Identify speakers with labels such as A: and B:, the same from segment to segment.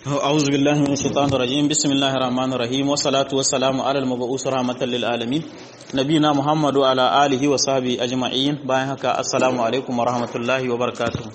A: أعوذ بالله من الشيطان الرجيم بسم الله الرحمن الرحيم والصلاة والسلام على المبعوث رحمة للعالمين نبينا محمد وعلى آله وصحبه أجمعين bayan haka assalamu alaikum warahmatullahi wabarakatuh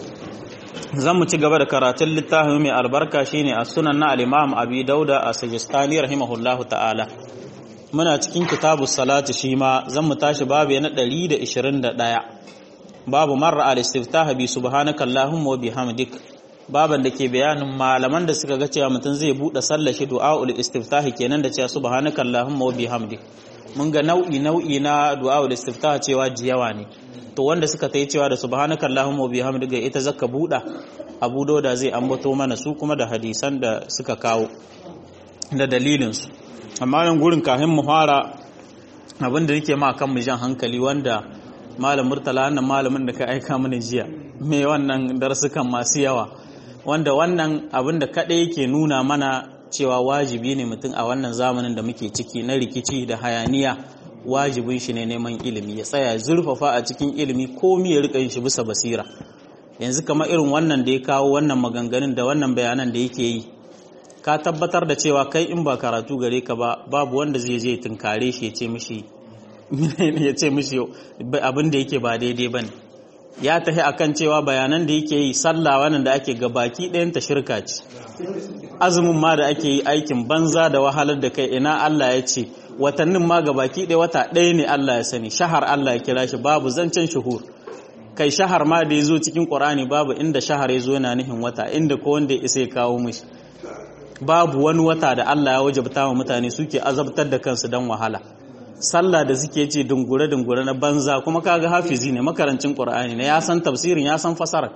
A: zan mu ci gaba da karatun littafin mai albarka shine a sunan na al-Imam Abi Dauda a Sajistani rahimahullahu ta'ala muna cikin kitabu salati shi ma zan mu tashi babu na 121 babu marra al-istiftah bi subhanakallahumma wa bihamdik baban da ke bayanin malaman da suka ga cewa mutum zai bude sallar shi du'aul istiftahi kenan da cewa subhanaka allahumma wa bihamdik mun ga nau'i nau'i na du'aul istiftahi cewa jiyawa ne to wanda suka tayi cewa da subhanaka allahumma wa bihamdik ga ita zaka buda abu dauda zai ambato mana su kuma da hadisan da suka kawo da dalilin su amma nan gurin kafin mu fara abin da yake ma kan mu jan hankali wanda malam murtala wannan malamin da ka aika mana jiya me wannan darsukan masu yawa wanda wannan abin da kaɗai yake nuna mana cewa wajibi ne mutum a wannan zamanin da muke ciki na rikici da hayaniya wajibin shi ne neman ilimi ya tsaya zurfafa a cikin ilimi komi ya rika yin shi bisa basira yanzu kamar irin wannan da ya kawo wannan maganganun da wannan bayanan da yake yi ka tabbatar da cewa kai in ba karatu gare ka ba babu wanda zai je tunkare shi ya ce mishi ya ce mishi abin da yake ba daidai bane ya tafi akan cewa bayanan da yake yi sallah wannan da ake ga baki ɗayan ta shirka ce azumin ma da ake yi aikin banza da wahalar da kai ina Allah ya ce watannin ma ga baki ɗaya wata ɗaya ne Allah ya sani shahar Allah ya kira shi babu zancen shuhur kai shahar ma da ya zo cikin Qur'ani babu inda shahar ya zo yana nihin wata inda ko wanda ya isa ya kawo mishi babu wani wata da Allah ya wajabta wa mutane suke azabtar da kansu dan wahala sallah da suke ce dungure-dungure na banza kuma kaga hafizi ne makarancin ƙur'ani ne ya san tafsirin ya san fasarar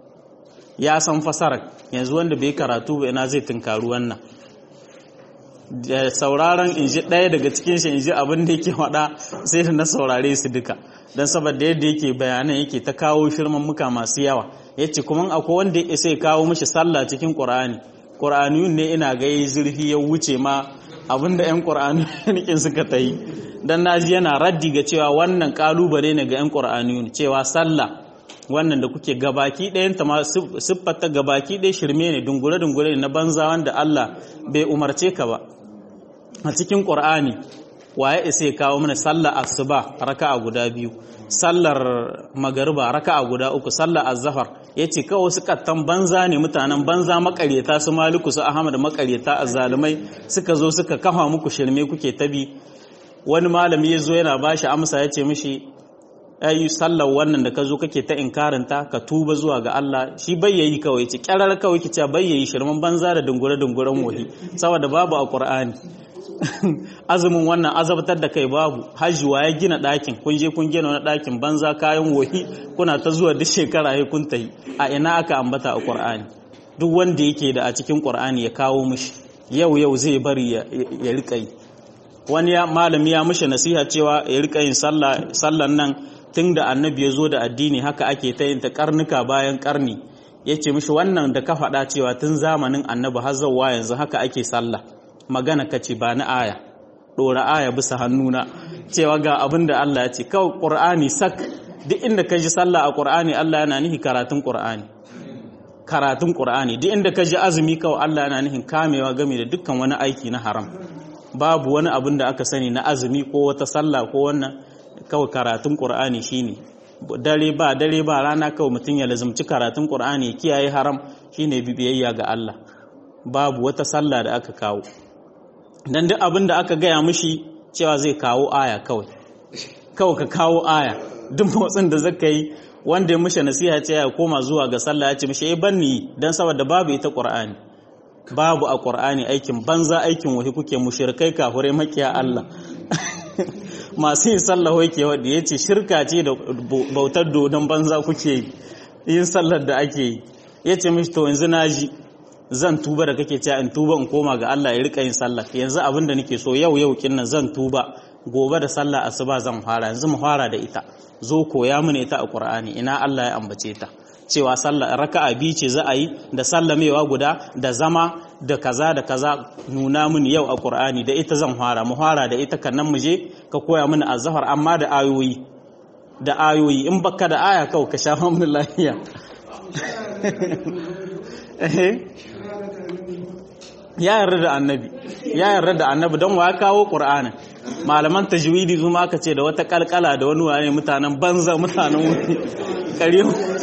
A: ya san fasarar yanzu wanda bai karatu ba ina zai tunkaru wannan da sauraron in ji ɗaya daga cikin shi in ji abin da yake faɗa sai da na saurare su duka don saboda yadda yake bayanan yake ta kawo shirman muka masu yawa ya ce kuma akwai wanda ya sai kawo mishi sallah cikin ƙur'ani ƙur'aniyun ne ina ga zurfi ya wuce ma abinda 'yan ƙur'aniyin suka ta yi don naji yana raddi ga cewa wannan ƙalubale ne ga 'yan ƙur'aniyin cewa sallah wannan da kuke gabaki ɗayan ta ma siffata gabaki ɗaya shirme ne dungure-dungure na banza wanda Allah bai umarce ka ba a cikin ƙur'ani waye isa ya kawo mana sallar asuba raka'a guda biyu sallar magariba raka'a guda uku sallar azzafar yace kawai su kattan banza ne mutanen banza makaryata su maliku su ahmad makaryata azzalumai suka zo suka kafa muku shirme kuke tabi wani malami ya zo yana bashi amsa yace mishi ayi sallar wannan da ka zo kake ta inkarinta ka tuba zuwa ga Allah shi bayyayi kawai ce kyarar kawai kice bayyayi shirman banza da dungure dunguren wahi saboda babu a Qur'ani azumin wannan azabtar da kai babu hajjuwa ya gina ɗakin kun je kun gina wani ɗakin banza kayan wahi kuna ta zuwa duk shekara ya kun tayi a ina aka ambata a Qur'ani duk wanda yake da a cikin Qur'ani ya kawo mishi yau yau zai bari ya rika yi wani malami ya mishi nasiha cewa ya rika yin sallan nan tun da annabi ya zo da addini haka ake ta yin ta karnuka bayan karni ya ce mishi wannan da ka faɗa cewa tun zamanin annabi har zauwa yanzu haka ake sallah magana ka ce ba na aya ɗora aya bisa hannuna cewa ga abin da Allah ya ce kawai ƙur'ani sak duk inda ka ji sallah a ƙur'ani Allah yana nihi karatun ƙur'ani karatun ƙur'ani duk inda ka ji azumi kawai Allah yana nihin kamewa game da dukkan wani aiki na haram babu wani abin da aka sani na azumi ko wata sallah ko wannan kawai karatun ƙur'ani shine dare ba dare ba rana kawai mutum ya lazumci karatun ƙur'ani ya kiyaye haram shine bibiyayya ga Allah babu wata sallah da aka kawo dan duk abin da aka gaya mishi cewa zai kawo aya kawai kawai ka kawo aya duk motsin da zaka yi wanda ya mishi nasiha ce ya koma zuwa ga sallah ya ce mishi eh banni dan saboda babu ita ƙur'ani babu a ƙur'ani aikin banza aikin wahi kuke mushrikai kafurai makiya Allah masu yin sallah wake wadda ya ce shirka ce da bautar dodon banza kuke yin sallar da ake yi ya ce mishi to yanzu na ji zan tuba da kake cewa in tuba in koma ga Allah ya rika yin sallah yanzu abin da nake so yau yau kinnan zan tuba gobe da sallah asuba zan fara yanzu mu fara da ita zo koya mini ita a Qur'ani ina Allah ya ambace ta cewa sallah raka'a biyu ce za a yi da sallamewa guda da zama da kaza da kaza nuna mini yau a Qur'ani da ita zan fara mu fara da ita kannan mu je ka koya mini azhar amma da ayoyi da ayoyi in baka da aya kawai ka shafa mini lafiya ya yarda da annabi ya yarda da annabi don wa kawo qur'anin malaman tajwidi su ma aka ce da wata kalkala da wani wani mutanen banza mutanen wuri kare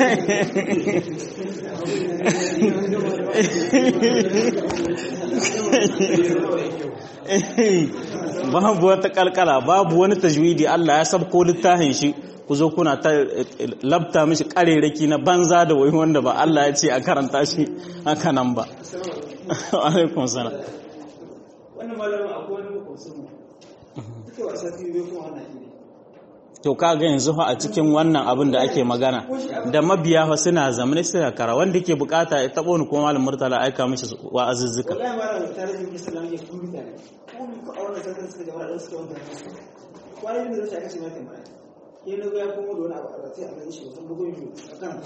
A: babu wata kalkala babu wani tajwidi Allah ya sabko littafin shi ku zo kuna ta labta mishi kareraki na banza da wai wanda ba Allah ya ce a karanta shi haka nan ba alaikun sana
B: wannan malamin akwai wani makwabcin mu duka wasa biyu bai kuma wannan ne
A: to kaga yanzu fa a cikin wannan abin da ake magana da mabiya fa suna zamane suna kara wanda ke bukata ya tabo ni kuma malam murtala aika mishi wa'azuzzuka
B: wallahi malamin tarihin islam ya kuma mutane kuma ko a wannan sarkar suka jama'a da suka wanda su kwanan da zai aka ce mata mai ya na ya kuma da wani abu a sai a gani shi sun bugun shi a kan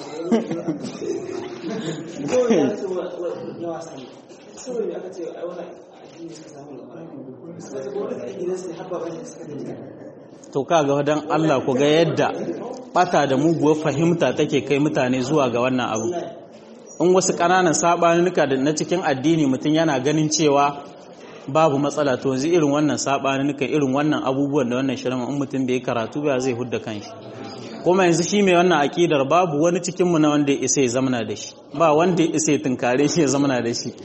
B: ko ya ce ya wasa ne saboda me aka ce ai wannan addini suka samu labarai suka ce gwamnati a gidansu ne habba bane suka dinga
A: to kaga dan Allah ku ga yadda bata da muguwar fahimta take kai mutane zuwa ga wannan abu in wasu ƙananan sabanuka da na cikin addini mutum yana ganin cewa babu matsala to yanzu irin wannan sabanuka irin wannan abubuwan da wannan shirin in mutum bai karatu ba zai hudda kanshi kuma yanzu shi mai wannan akidar babu wani cikin mu na wanda ya isa ya zamana da shi ba wanda ya isa ya tunkare shi ya zamana da shi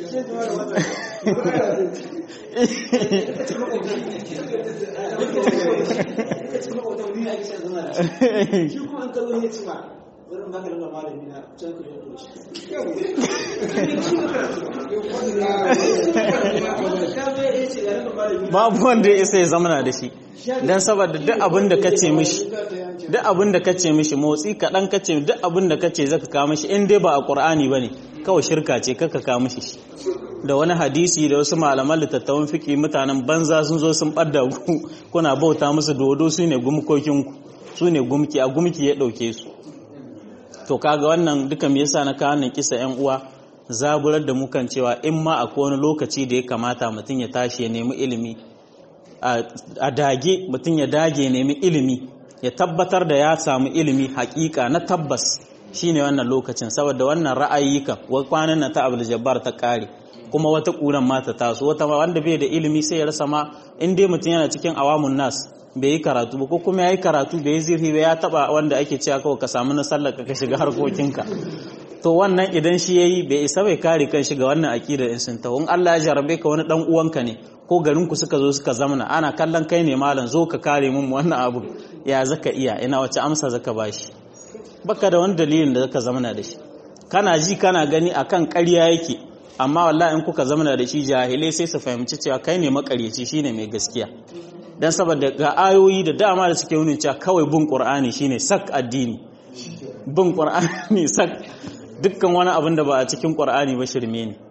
A: babu wanda ya isa ya zamana da shi don saboda duk abin da kace mishi duk abin da kace mishi motsi kaɗan kace duk abin da kace zaka kawo mishi in dai ba a ƙur'ani bane kawai shirka ce kaka kawo mishi shi da wani hadisi da wasu malaman littattafan fiki mutanen banza sun zo sun ɓadda ku kuna bauta musu dodo su ne gumkokinku su ne gumki a gumki ya ɗauke su to kaga wannan duka me yasa na kawo nan kisa yan uwa zaburar da mukan cewa in ma akwai wani lokaci da ya kamata mutum ya tashi ya nemi ilimi a dage mutum ya dage ya nemi ilimi ya tabbatar da ya samu ilimi hakika na tabbas shine wannan lokacin saboda wannan ra'ayyuka wa kwanan na ta abul jabbar ta kare kuma wata kuran ma ta taso wata wanda bai da ilimi sai ya rasa ma in dai mutum yana cikin awamun nas bai yi karatu ba ko kuma ya yi karatu bai yi zirhi ba ya taba wanda ake cewa kawai ka samu na sallar ka shiga harkokinka to wannan idan shi yayi bai isa bai kare kan shiga wannan akidar in sun tawo in Allah ya jarabe ka wani dan uwanka ne ko garin ku suka zo suka zamana ana kallon kai ne malam zo ka kare mun wannan abu ya zaka iya ina wace amsa zaka bashi baka da wani dalilin da zaka zamana da shi kana ji kana gani akan ƙarya yake amma wallahi in kuka zamana da shi jahilai sai su fahimci cewa kai ne makaryaci shine mai gaskiya dan saboda ga ayoyi da dama da suke nuna cewa kawai bin qur'ani shine sak addini bin qur'ani sak dukkan wani abin da ba a cikin qur'ani ba shirme ne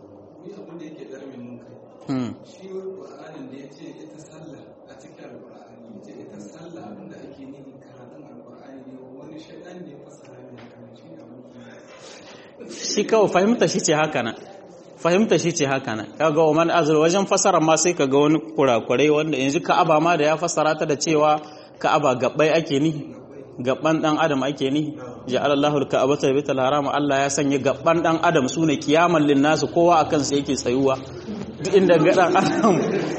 A: shi kawai fahimta shi ce haka nan fahimta shi ce haka nan kaga wa man azur wajen fasara ma sai kaga wani kurakurai wanda yanzu ka'aba ma da ya fasara ta da cewa ka'aba gabbai ake ni gabban dan adam ake ni ja'ala Allahu al-ka'abata baytal haram Allah ya sanya gabban dan adam sune kiyaman lin nasu kowa akan sa yake tsayuwa duk inda ga dan adam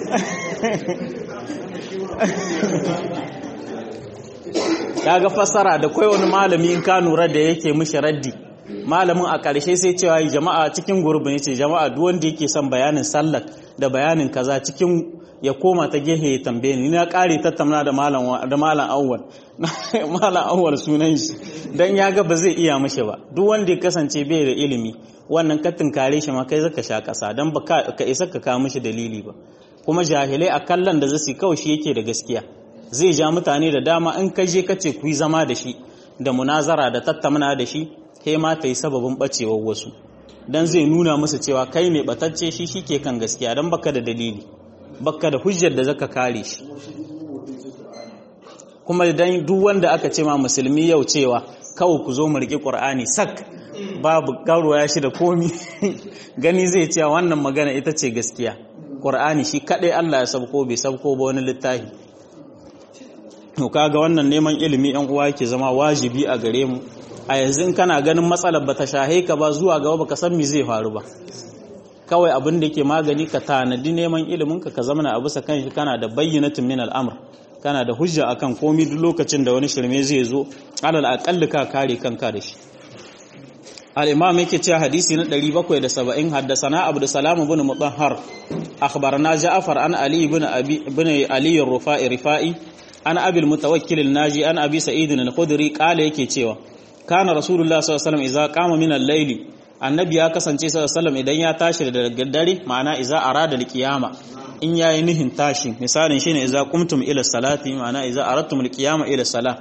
A: kaga fasara da kai wani malami in ka nura da yake mishi raddi malamin a ƙarshe sai cewa jama'a cikin gurbin yace jama'a duk wanda yake son bayanin sallar da bayanin kaza cikin ya koma ta gehe ya tambaye ni na ƙare tattauna da malam da malam awwal malam awwal sunan shi dan ya ga ba zai iya mishi ba duk wanda ya kasance bai da ilimi wannan ka tunkare shi ma kai zaka sha ƙasa dan ba ka isa ka kawo mishi dalili ba kuma jahilai a kallon da zasu kawai shi yake da gaskiya zai ja mutane da dama in ka je ka ce ku yi zama da shi da munazara da tattauna da shi kai ma ta yi sababin bacewar wasu dan zai nuna musu cewa kai mai batacce shi shike kan gaskiya dan baka da dalili baka da hujjar da zaka kare shi kuma dan duk wanda aka ce ma musulmi yau cewa kawai ku zo mu riƙe Qur'ani sak babu garuwa shi da komi gani zai cewa wannan magana ita ce gaskiya Qur'ani shi kadai Allah ya sabko bai sabko ba wani littafi to kaga wannan neman ilimi yan uwa yake zama wajibi a gare mu a yanzu in kana ganin matsalar bata shahe ka ba zuwa gaba baka san me zai faru ba kawai abin da yake magani ka tanadi neman ilimin ka ka zamana a bisa kanshi kana da bayyinatin min al'amr kana da hujja akan komi duk lokacin da wani shirme zai zo alal aqalli ka kare kanka da shi al-imam yake cewa hadisi na 770 haddathana abdu salam ibn mutahhar akhbarana ja'far an ali ibn abi ibn ali ar-rufai rifai an abi al-mutawakkil an-naji an abi sa'id al-khudri qala yake cewa kana rasulullah sallallahu alaihi wasallam idza qama min al-layli annabi ya kasance sallallahu alaihi idan ya tashi da dare ma'ana idza arada al-qiyama in yayi nihin tashi misalin shine idza qumtum ila salati ma'ana idza aradtum al-qiyama ila salah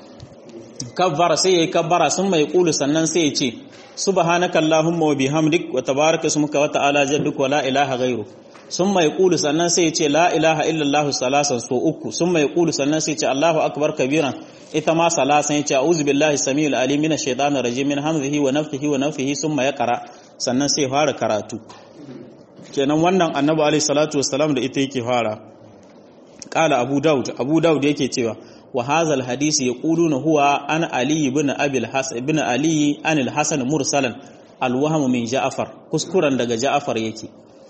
A: kabbara sai yayi kabbara sun mai kulu sannan sai ya ce subhanaka allahumma wa bihamdik wa tabaraka ismuka wa ta'ala jadduk wa la ilaha ghairu sun mai kulu sannan sai ya ce la ilaha illallah salasan so uku sun mai kulu sannan sai ya ce allahu akbar kabiran ita ma salasan ya ce a'udhu billahi samiul alim minash shaitanir rajim min hamzihi wa nafthihi wa nafthihi summa yaqra sannan sai fara karatu kenan wannan annabi alaihi salatu wassalam da ita yake fara qala abu daud abu daud yake cewa wa hadha hadisi yaquluna huwa an ali ibn abi al-hasan ibn ali an al-hasan mursalan al-wahm min ja'far kuskuren daga ja'far yake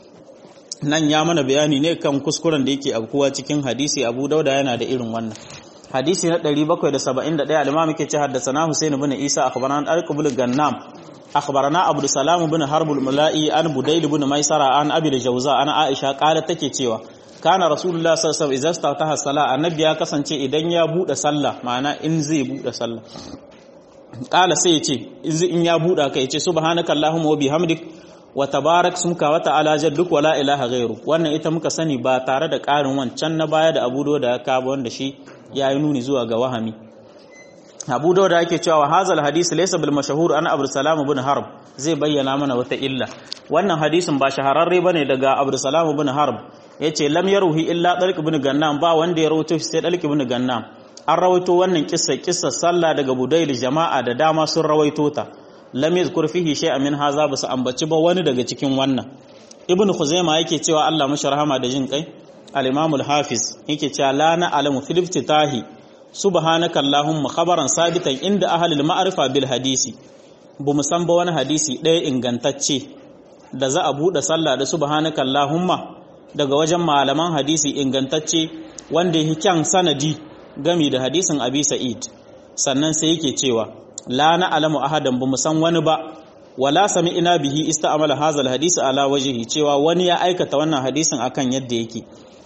A: nan ya mana bayani ne kan kuskuren da yake abkuwa cikin hadisi abu dauda yana da irin wannan hadisi na 771 al-imam yake ce haddathana husain ibn isa akhbarana al-qabul gannam akhbarana abdul salam ibn harb al-mulai an budayl ibn maisara an abi al-jawza an aisha qalat take cewa kana rasulullah sallallahu alaihi wasallam idza ta sala annabi ya kasance idan ya bude sallah ma'ana in zai bude sallah qala sai ya ce in ya bude ka ya ce subhanaka allahumma wa bihamdik wa tabarak sumka wa ta'ala jadduk wa la ilaha ghairu wannan ita muka sani ba tare da ƙarin wancan na baya da Abu da ya kaba wanda shi yayi nuni zuwa ga wahami Abu Dawud yake cewa wa hazal hadisi laysa bil mashhur an Abu Salam ibn Harb zai bayyana mana wata illa wannan hadisin ba shahararre bane daga Abu Salam ibn Harb yace lam yaruhi illa Dalq ibn Gannam ba wanda ya rawaito sai Dalq ibn Gannam an rawaito wannan kissa kissa sallah daga Budayl jama'a da dama sun rawaito ta lam yazkur fihi shay'an min haza ba su ambaci ba wani daga cikin wannan Ibn Khuzaima yake cewa Allah mashi rahama da jin kai al-Imam al-Hafiz yake cewa la na alamu fil iftitahi subhanaka allahumma khabaran sabitan inda ahlul ma'rifa bil hadisi bu musan ba wani hadisi ɗaya ingantacce da za a buɗe sallah da subhanaka allahumma daga wajen malaman hadisi ingantacce wanda yake kyan sanadi gami da hadisin abi sa'id sannan sai yake cewa la na alamu ahadan bu musan wani ba wala sami'na bihi ista'mala hadha hadisi ala wajhihi cewa wani ya aikata wannan hadisin akan yadda yake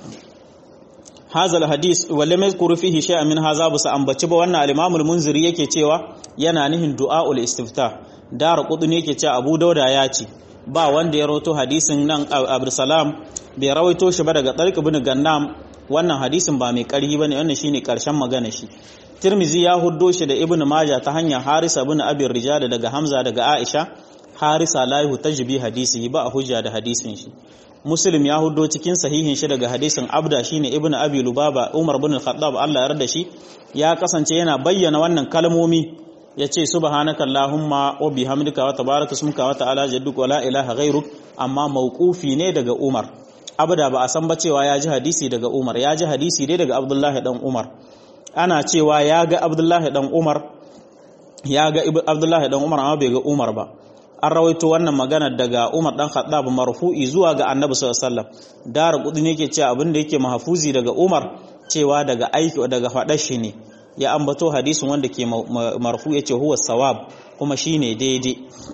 A: hazal hadis wale mai kuru fihi shay'an min haza ba su ambaci ba wannan al-Imam al-Munziri yake cewa yana nihin du'aul istifta dar qudni yake cewa Abu Dauda ya ce ba wanda ya rawaito hadisin nan Abdul Salam bai rawaito shi ba daga Tariq ibn Gannam wannan hadisin ba mai karhi bane wannan shine karshen magana shi Tirmizi ya huddo shi da Ibn Majah ta hanyar Harisa ibn Abi Rijal daga Hamza daga Aisha Harisa la yuhtajbi hadisi ba a hujja da hadisin shi Muslim ya hudo cikin sahihin shi daga hadisin Abda shine Ibn Abi Lubaba Umar ibn Al-Khattab Allah ya yarda shi ya kasance yana bayyana wannan kalmomi yace subhanaka allahumma wa bihamdika wa tabaraka ismuka wa ta'ala jadduk wa la ilaha ghairuk amma mauqufi ne daga Umar Abda ba a san ba cewa ya ji hadisi daga Umar ya ji hadisi dai daga Abdullah dan Umar ana cewa ya ga Abdullah dan Umar ya ga Abdullah dan Umar amma bai ga Umar ba an rawaito wannan magana daga Umar dan Khattab marfu'i zuwa ga Annabi sallallahu alaihi wasallam dar kudi ne yake cewa abin da yake mahfuzi daga Umar cewa daga aiki daga fadar shi ne ya ambato hadisin wanda ke marfu yace huwa sawab kuma shine daidai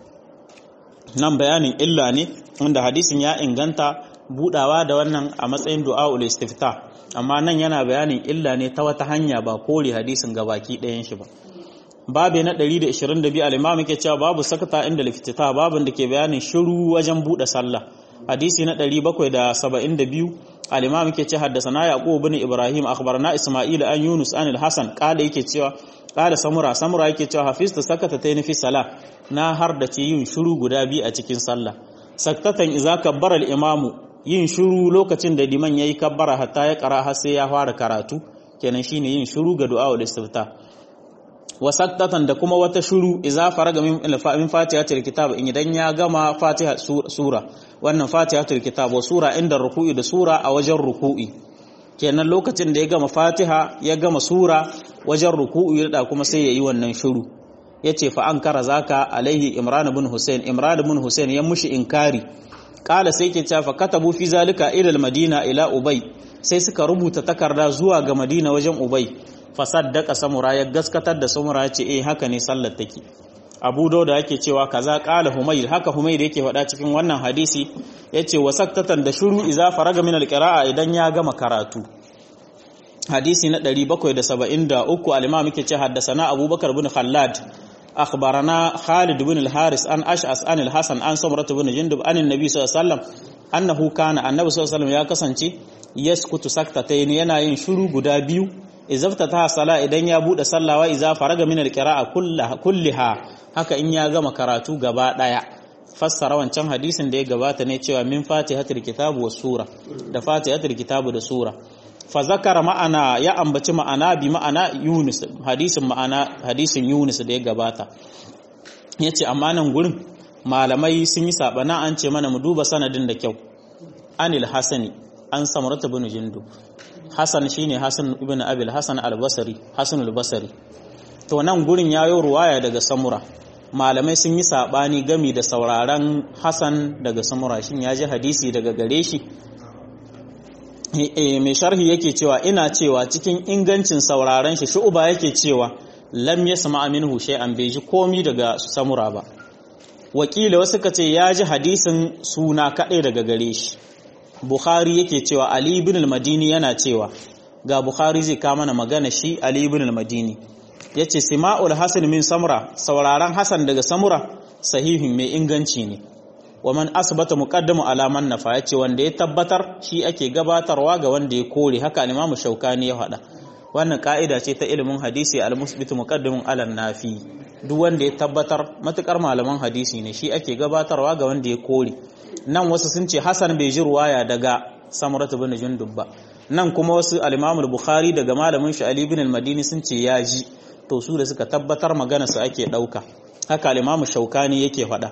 A: nan bayanin illa ne wanda hadisin ya inganta budawa da wannan a matsayin du'aul istifta amma nan yana bayanin illa ne ta wata hanya ba kore hadisin gabaki ɗayan shi ba babu na 122 al-imam yake cewa babu sakata inda liftita babun da ke bayanin shiru wajen bude sallah hadisi na 772 al-imam yake cewa haddathana yaqub ibn ibrahim akhbarana isma'il an yunus an al-hasan qala yake cewa qala samura samura yake cewa hafizta sakata tayin fi salah na har da ce yin shiru guda biyu a cikin sallah saktatan idza kabbara al-imam yin shiru lokacin da liman yayi kabbara hatta ya kara har sai ya fara karatu kenan shine yin shiru ga du'a ul istifta wasaktatan da kuma wata shuru iza faraga min min fatihatul kitab in idan ya gama fatiha sura wannan fatihatul kitab wa sura inda ruku'i da sura a wajen ruku'i kenan lokacin da ya gama fatiha ya gama sura wajen ruku'i da kuma sai yayi wannan shuru yace fa an kara zaka alaihi imran ibn husain imran ibn husain ya mushi inkari kala sai ke cewa katabu fi zalika ila madina ila ubay sai suka rubuta takarda zuwa ga madina wajen ubay fasaddaka samura ya gaskatar da samura ya ce eh haka ne sallar take abu dauda yake cewa kaza kala humayr haka humayr yake faɗa cikin wannan hadisi yace wasaktatan da shuru iza faraga min alqira'a idan ya gama karatu hadisi na 773 al-imam yake ce haddathana abubakar bin khallad akhbarana khalid bin al-haris an ash'as an al-hasan an samrat bin jundub an annabi sallallahu alaihi wasallam annahu kana annabi sallallahu alaihi wasallam ya kasance yaskutu saktatayn yana yin shuru guda biyu izafta ta sala idan ya bude sallawa iza faraga min alqira'a kulliha haka in ya gama karatu gaba daya fassara wancan hadisin da ya gabata ne cewa min fatihatul kitabu was sura da fatihatul kitabu da sura fa zakara ma'ana ya ambaci ma'ana bi ma'ana yunus hadisin ma'ana hadisin yunus da ya gabata yace amma nan gurin malamai sun yi sabana an ce mana mu duba sanadin da kyau anil hasani an samurata bin jindu Hassan shine Hassan ibn Abil Hassan al-Basri Hassan al-Basri to nan gurin yayo ruwaya daga Samura malamai sun yi sabani gami da sauraron Hassan daga Samura shin ya ji hadisi daga gare shi eh mai sharhi yake cewa ina cewa cikin ingancin sauraron shi shu'uba yake cewa lam yasma minhu shay'an bai ji komi daga Samura ba wakila wasu kace ya ji hadisin suna kadai daga gare shi Bukhari yake cewa Ali ibn al-Madini yana cewa ga Bukhari zai kama mana magana shi Ali ibn al-Madini yace Sima'ul Hasan min Samura sauraron Hasan daga Samura sahihin mai inganci ne wa man asbata muqaddamu ala man nafa yace wanda ya tabbatar shi ake gabatarwa ga wanda ya kore haka al-Imam Shaukani ya faɗa wannan ka'ida ce ta ilimin hadisi al-musbitu muqaddamun ala nafi duk wanda ya tabbatar matukar malaman hadisi ne shi ake gabatarwa ga wanda ya kore nan wasu sun ce Hassan bai ji ruwaya daga Samuratu bin Jundub ba nan kuma wasu al-Imam al-Bukhari daga malamin shi Ali bin al-Madini sun ce ya ji to su da suka tabbatar magana su ake dauka haka al-Imam Shaukani yake faɗa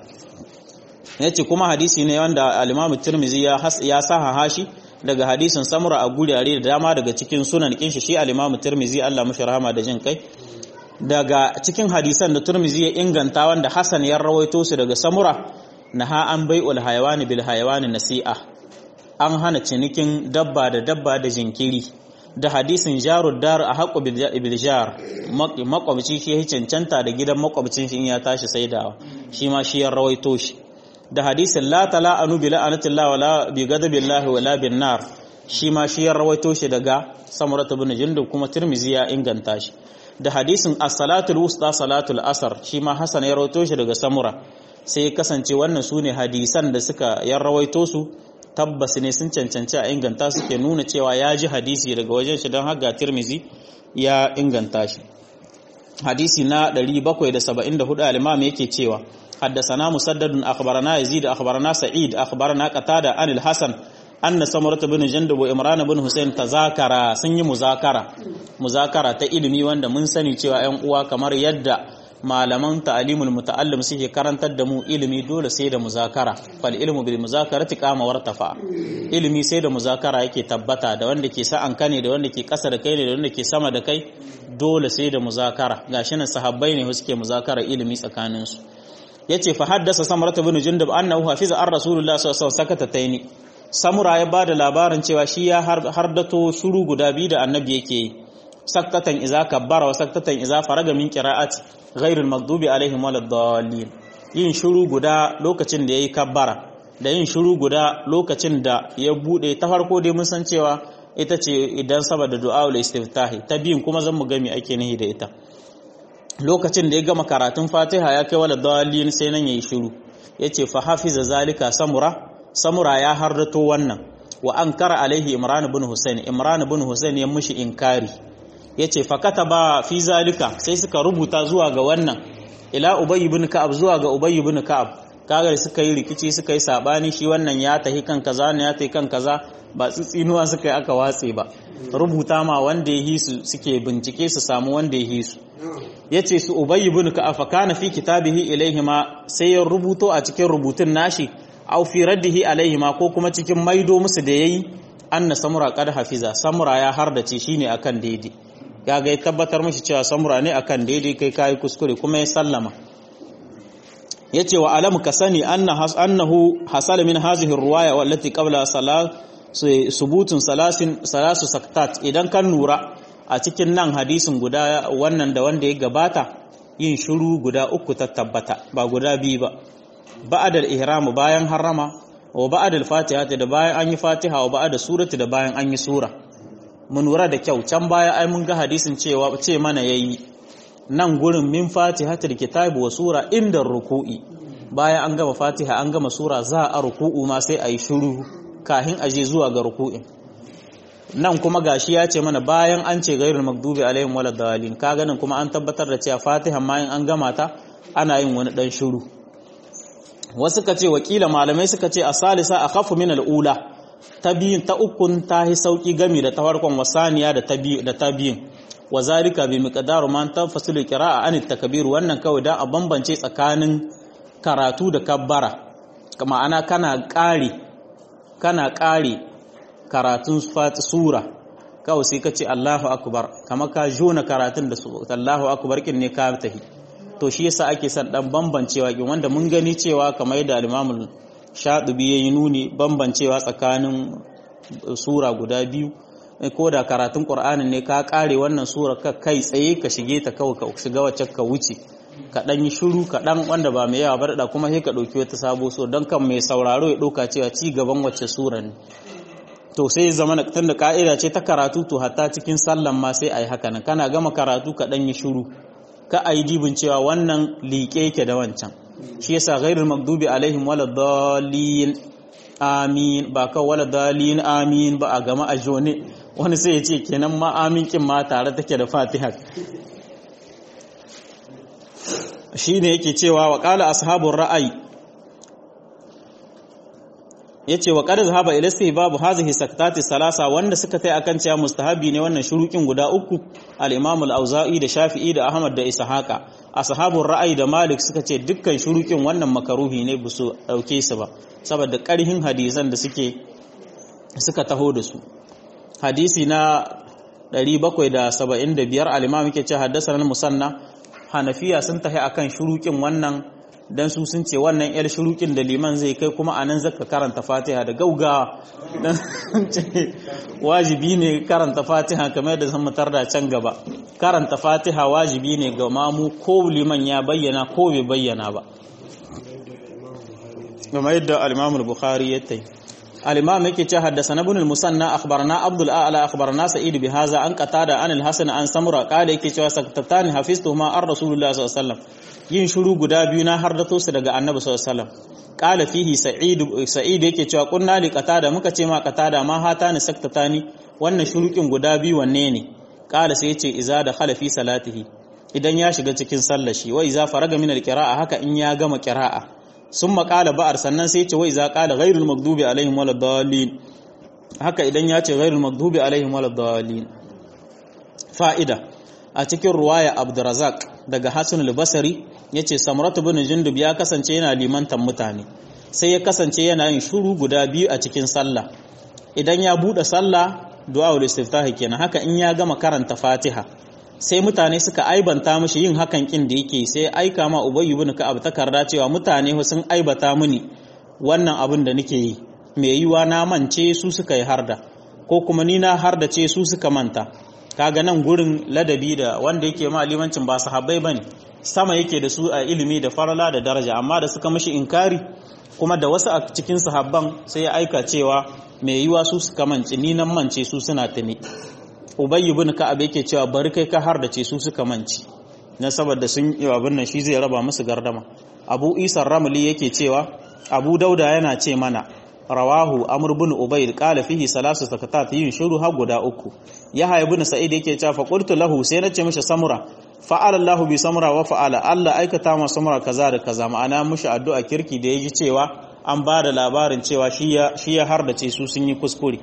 A: yace kuma hadisi ne wanda al-Imam Tirmidhi ya ya saha hashi daga hadisin Samura a gurare da dama daga cikin sunan kin shi shi al-Imam Tirmidhi Allah mashi rahama da jin kai daga cikin hadisan da Tirmidhi ya inganta wanda Hassan ya rawaito su daga Samura naha an bai'ul hayawani bil hayawani nasi'a an hana cinikin dabba da dabba da jinkiri da hadisin jarud dar a haƙo bil jar makwabci shi ya cancanta da gidan makwabcin shi in ya tashi saidawa shi ma shi ya rawaito shi da hadisin la tala anu bi la'anatillah wala bi ghadabillahi wala bin nar shi ma shi ya rawaito shi daga samurat ibn jundub kuma tirmizi ya inganta shi da hadisin as-salatul wusta salatul asr shi ma hasan ya rawaito shi daga samura sai kasance wannan su ne hadisan da suka yan rawaito su tabbas ne sun cancanci a inganta suke nuna cewa ya ji hadisi daga wajen shi don haga tirmizi ya inganta shi hadisi na 774 al-imam yake cewa حدثنا مسدد أخبرنا يزيد أخبرنا سعيد أخبرنا قتادة عن الحسن أن سمرة بن جندب وإمران بن حسين تذاكرا سني مذاكرة مذاكرة ta ilimi wanda mun sani cewa ƴan uwa kamar yadda malaman ta'alimul muta'allim suke karantar da mu ilimi dole sai da muzakara fal ilmu bil muzakarati qama wartafa ilimi sai da muzakara yake tabbata da wanda ke sa'an ka ne da wanda ke kasa da kai ne da wanda ke sama da kai dole sai da muzakara gashi nan sahabbai ne suke muzakara ilimi tsakanin su yace fa haddasa samurata bin jundub annahu hafiza ar rasulullah sallallahu alaihi wasallam sakatataini samura ya bada labarin cewa shi ya hardato shuru guda biyu da annabi yake yi saktatan iza kabbara wa saktatan iza faraga min qira'ati ghairul maghdubi alaihim waladdallin yin shuru guda lokacin da yayi kabbara da yin shuru guda lokacin da ya bude ta farko dai mun san cewa ita ce idan saboda du'a ul istiftahi ta biyun kuma zan mu gami ake nihi da ita lokacin da ya gama karatun Fatiha ya kai waladdallin sai nan yayi shuru yace fa hafiza zalika samura samura ya hardato wannan wa ankara alaihi imran ibn husayn imran ibn husayn ya mushi inkari yace fakata ba fi zalika sai suka rubuta zuwa ga wannan ila ubay ibn ka'ab zuwa ga ubay ibn ka'ab kaga suka yi rikici suka yi sabani shi wannan ya tahi kan kaza ne ya tahi kan kaza ba tsitsinuwa suka yi aka watse ba rubuta ma wanda ya hisu suke bincike su samu wanda ya hisu yace su ubay ibn ka'ab fa kana fi kitabihi ilaihima sai ya rubuto a cikin rubutun nashi aw fi raddihi alaihima ko kuma cikin maido musu da yayi anna samura qad hafiza samura ya hardace shine akan daidai ya ga tabbatar mishi cewa samura ne akan daidai kai kai kuskure kuma ya sallama yace wa alamu ka sani annahu hasal min hazihi ruwaya wallati qabla salat subutun salasin salasu saktat idan kan nura a cikin nan hadisin guda wannan da wanda ya gabata yin shiru guda uku ta tabbata ba guda biyu ba ba'adal ihramu bayan harrama wa ba'adal fatiha da bayan an yi fatiha wa ba'adal surati da bayan an yi sura mun lura da kyau can baya ai mun ga hadisin cewa ce mana yayi nan gurin min fatihatul kitabi wa sura inda ruku'i bayan an gama fatiha an gama sura za a ruku'u ma sai ayi shiru kahin aje zuwa ga ruku'in nan kuma gashi ya ce mana bayan an ce gairul magdubi alaihim walad dalin ka ganin kuma an tabbatar da cewa fatiha ma in an gama ta ana yin wani dan shiru wasu ka ce wakila malamai suka ce a salisa a kafu min al'ula ta biyun ta ukun ta yi sauki gami da ta farkon wasaniya da ta biyun wa zalika bi miqdaru man tanfasilu qira'a an takbir wannan kawai dan a bambance tsakanin karatu da kabbara ma'ana kana ƙari kana ƙari karatun sura kawai sai ka ce Allahu akbar kama ka jona karatun da Allahu akbar kin ne ka tahi to shi yasa ake son dan bambancewa kin wanda mun gani cewa kamar yadda al-Imam Shatibi yayi nuni bambancewa tsakanin sura guda biyu ko da karatun Qur'anin ne ka kare wannan sura ka kai tsaye ka shige ta kawai ka shiga wacce ka wuce ka dan yi shiru ka dan wanda ba mai yawa ba da kuma sai ka dauki wata sabo so dan kan mai sauraro ya dauka cewa ci gaban wacce sura ne to sai zama tun da ka'ida ce ta karatu to hatta cikin sallan ma sai ayi haka nan kana gama karatu ka dan yi shiru ka ayi dibin cewa wannan liƙe yake da wancan shi yasa ghairul maghdubi alaihim waladdallin amin ba ka waladdallin amin ba a gama a jone wani sai ya ce kenan ma amin kin ma tare take da fatiha shine yake cewa wa qala ashabur ra'ayi yace wa qad zahaba ila babu hazihi saktati salasa wanda suka tai akan cewa mustahabi ne wannan shurukin guda uku al-imam al-auza'i da shafi'i da ahmad da ishaqa ashabur ra'ayi da malik suka ce dukkan shurukin wannan makaruhi ne busu dauke su ba saboda karhin hadisan da suke suka taho da su hadisi na 775 al-imam yake ce haddasa musanna hanafiya sun tahi akan shurukin wannan dan su sun ce wannan yar shurukin da liman zai kai kuma anan zaka karanta fatiha da gaugawa dan ce wajibi ne karanta fatiha kamar da zan mutar da can gaba karanta fatiha wajibi ne ga mamu ko liman ya bayyana ko bai bayyana ba kamar yadda al-imam al-bukhari ya tayi al-imam yake ce haddathana ibn al-musanna akhbarana abdul a'la akhbarana sa'id bi hadha an qatada an al-hasan an samura qala yake cewa sakatani hafiztuhuma ar rasulullah sallallahu alaihi wasallam yin shiru guda biyu na hardato su daga annabi sallallahu alaihi wasallam qala fihi sa'id sa'id yake cewa kunna li qatada muka ce ma qatada ma hatani saktatani wannan shurukin guda biyu wanne ne qala sai yace iza da khala fi salatihi idan ya shiga cikin sallar shi wa iza faraga min al-qira'a haka in ya gama qira'a summa qala ba'ar sannan sai yace wa iza qala ghayrul maghdubi alaihim waladdallin haka idan ya ce ghayrul maghdubi alaihim waladdallin fa'ida a cikin ruwaya abdurazak daga hassan al-basari ya ce samuratu bin jundub ya kasance yana limantan mutane sai ya kasance yana yin shuru guda biyu a cikin sallah idan ya buɗe sallah du'a istiftahi kenan haka in ya gama karanta fatiha sai mutane suka aibanta mishi yin hakan kin da yake sai aika ma ubay ibn ka'ab takarda cewa mutane sun aibata mini wannan abin da nake yi mai yiwa na mance su suka yi harda ko kuma ni na harda ce su suka manta kaga nan gurin ladabi da wanda yake ma limancin ba sahabbai bane sama yake da su a ilimi da farala da daraja amma da suka mishi inkari kuma da wasu a cikin sahabban sai ya aika cewa mai yiwa su suka mance ni nan mance su suna tuni ubayy ibn ka'ab yake cewa bari kai ka har da ce su suka mance na saboda sun yi abin nan shi zai raba musu gardama abu isa ramli yake cewa abu dauda yana ce mana rawahu amr ibn ubayd qala fihi salasu sakatat yin shuru har guda uku yahya ibn sa'id yake cewa fa qultu lahu sai nace mishi samura fa'ala Allah bi samura wa fa'ala Allah aikata ma samura kaza da kaza ma'ana mishi addu'a kirki da yaji cewa an ba da labarin cewa shi ya shi ya hardace su sun yi kuskure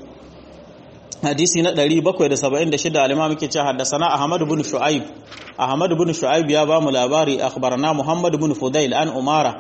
A: hadisi na 776 al-imam yake cewa haddathana ahmad ibn shu'aib ahmad ibn shu'aib ya ba mu labari akhbarana muhammad ibn fudail an umara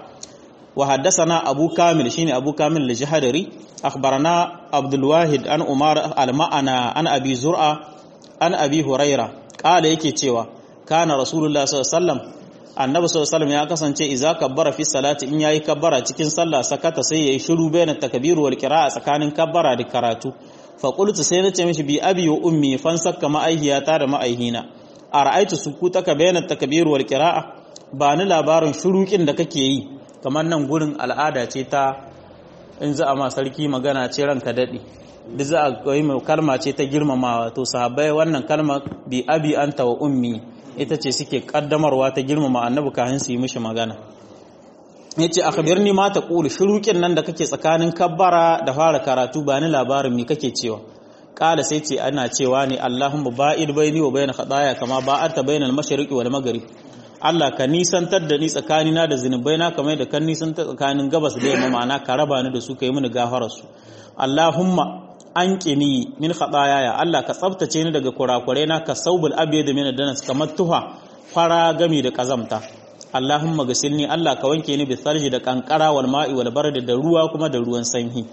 A: وحدثنا أبو كامل شيني أبو كامل الجهدري أخبرنا عبد الواحد عن عمر المعنى عن أبي زرعة عن أبي هريرة قال يكي تيوا كان رسول الله صلى الله عليه وسلم annabi sallallahu ya kasance idza kabbara fi salati in yayi kabbara cikin sallah sakata sai yayi shiru bayan takbir wal qira'a tsakanin kabbara da karatu fa qultu sai nace mishi bi abi wa ummi fan sakka ma'aihiyata da ma'aihina ara'aitu sukutaka bayan takbir wal qira'a ba ni labarin shurukin da kake yi kamar nan gurin al'ada ce ta in za a ma sarki magana ce ranka dade duk za a yi kalma ce ta girmamawa to sahabbai wannan kalma bi abi anta wa ummi ita ce suke kaddamarwa ta girmama annabi kafin su yi mishi magana yace akhbirni ma taqulu shuruqin nan da kake tsakanin kabbara da fara karatu ba ni labarin me kake cewa kala sai ce ana cewa ne Allahumma ba'id baini wa baina khataaya kama ba'adta bainal mashriqi wal maghrib Allah ka nisantar da ni tsakanina da zinubaina kamar da kan nisantar tsakanin gabas da yamma ma'ana ka raba ni da su kai mini gafarar su Allahumma an ƙini min haɗaya ya Allah ka tsabtace ni daga kurakurai na ka saubul abiya da mina danas kamar tuha fara gami da ƙazamta Allahumma gasilni Allah ka wanke ni bisarji da kankara wal ma'i wal bardi da ruwa kuma da ruwan sanyi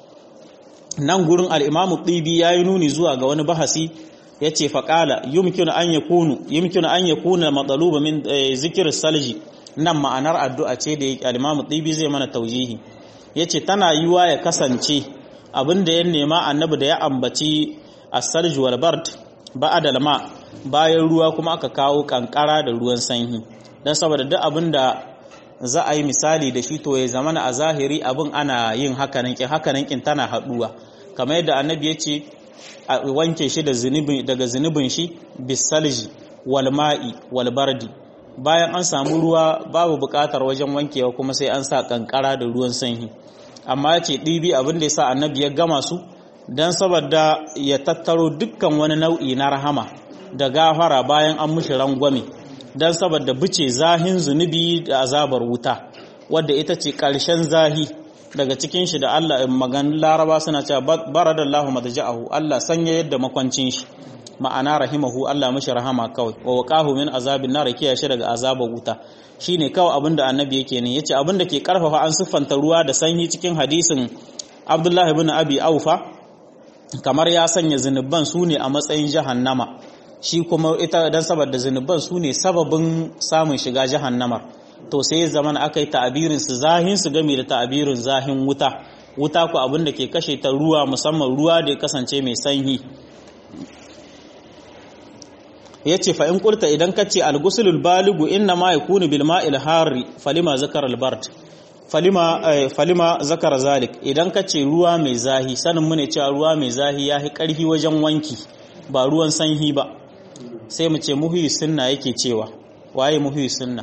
A: nan gurin al-Imam Tibi yayi nuni zuwa ga wani bahasi yace fa qala yumkinu an yakunu yumkinu an yakuna matsaluba min zikr salji nan ma'anar addu'a ce da al-Imam Tibi zai mana taujihi yace tana yiwa ya kasance abin da ya nema annabi da ya ambaci as-salj wal bard ba'da al-ma bayan ruwa kuma aka kawo kankara da ruwan sanyi dan saboda duk abin da za a yi misali da shi to ya zamana a zahiri abin ana yin hakanan kin hakanan kin tana haduwa kamar yadda annabi ya ce a wanke shi da zunubi daga zunubin shi bisalji wal ma'i wal bardi bayan an samu ruwa babu bukatar wajen wankewa kuma sai an sa kankara da ruwan sanyi amma ya ce ɗibi abin da ya sa annabi ya gama su don saboda ya tattaro dukkan wani nau'i na rahama da gafara bayan an mushi rangwame don saboda bice zahin zunubi da azabar wuta wadda ita ce ƙarshen zahi daga cikin shi da Allah maganin laraba suna cewa baradallahu madja'ahu Allah sanya yadda makwancin shi ma'ana rahimahu Allah mishi rahama kawai wa waqahu min azabin nar kiyaye shi daga azabar wuta shine kawai abinda annabi yake ne yace abinda ke karfafa an siffanta ruwa da sanyi cikin hadisin Abdullah ibn Abi Aufa kamar ya sanya zinuban su ne a matsayin jahannama shi kuma ita dan saboda zinuban su ne sababin samun shiga jahannamar to sai ya zama aka yi ta'abirin su zahin su game da ta'abirin zahin wuta wuta ku abinda ke kashe ta ruwa musamman ruwa da ya kasance mai sanyi ya ce fa'in ƙurta idan ka ce algusulul baligu inna ma ya kuni bilma ilhari falima zakar albart falima zakar zalik idan ka ce ruwa mai zahi sanin mune cewa ruwa mai zahi ya fi ƙarfi wajen wanki ba ruwan sanyi ba sai mu ce muhuyi sunna yake cewa waye muhuyi sunna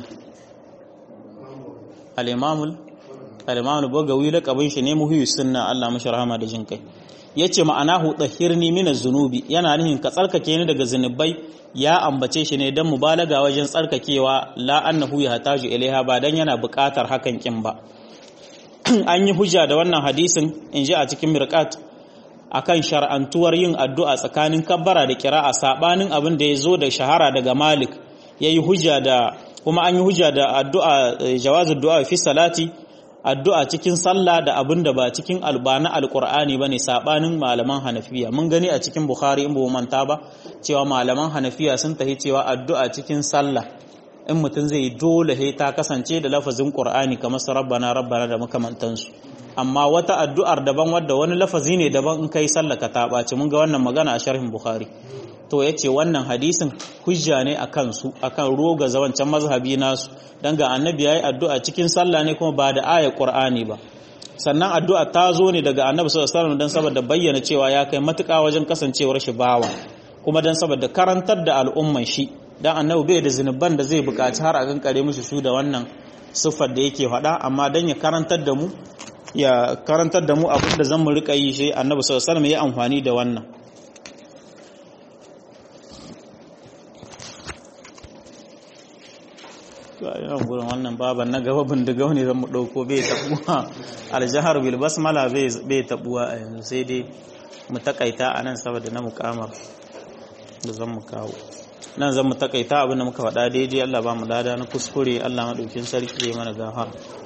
A: al'imamul al'imamul bagawi laƙabin shi ne muhuyi sunna Allah mashi rahama da jin kai ya ce ma'ana hutahirni mina zunubi yana nihin ka tsarkake ni daga zunubai ya ambace shi ne don mubalaga wajen tsarkakewa la annahu ya hataju ilaiha ba dan yana buƙatar hakan kin ba an yi hujja da wannan hadisin in ji a cikin mirqat akan shar'antuwar yin addu'a tsakanin kabbara da kira'a sabanin abin da ya zo da shahara daga Malik yayi hujja da kuma an yi hujja da addu'a jawazul du'a fi salati addu'a cikin sallah da abin da ba cikin albana alkur'ani ba ne saɓanin malaman hanafiya mun gani a cikin bukhari in ba manta ba cewa malaman hanafiya sun tahi cewa addu'a cikin sallah in mutum zai dole he ta kasance da lafazin qur'ani kamar su rabbana rabbana da makamantansu amma wata addu'ar daban wadda wani lafazi ne daban in kai sallah ka ta ɓaci mun ga wannan magana a sharhin bukhari to ya ce wannan hadisin hujja ne a kansu a kan roga zawancan mazhabi nasu don ga annabi ya yi addu'a cikin sallah ne kuma ba da ayar ƙur'ani ba sannan addu'a ta zo ne daga annabi sallallahu don saboda bayyana cewa ya kai matuƙa wajen kasancewar shi bawa kuma don saboda karantar da al'umman shi don annabi bai da zunuban da zai buƙaci har a kankare mishi su da wannan siffar da yake faɗa amma don ya karantar da mu ya karantar da mu abin da zan mu riƙa yi shi annabi sallallahu alaihi ya amfani da wannan yana gurin wannan baban na gaba bindigau ne zan mu ɗauko bai tabuwa aljihar bil basmala bai tabuwa a yanzu sai dai mu takaita a nan saboda na mukamar da zan mu kawo nan zan mu takaita abinda muka faɗa daidai Allah ba mu lada na kuskure Allah maɗaukin sarki ya mana gafara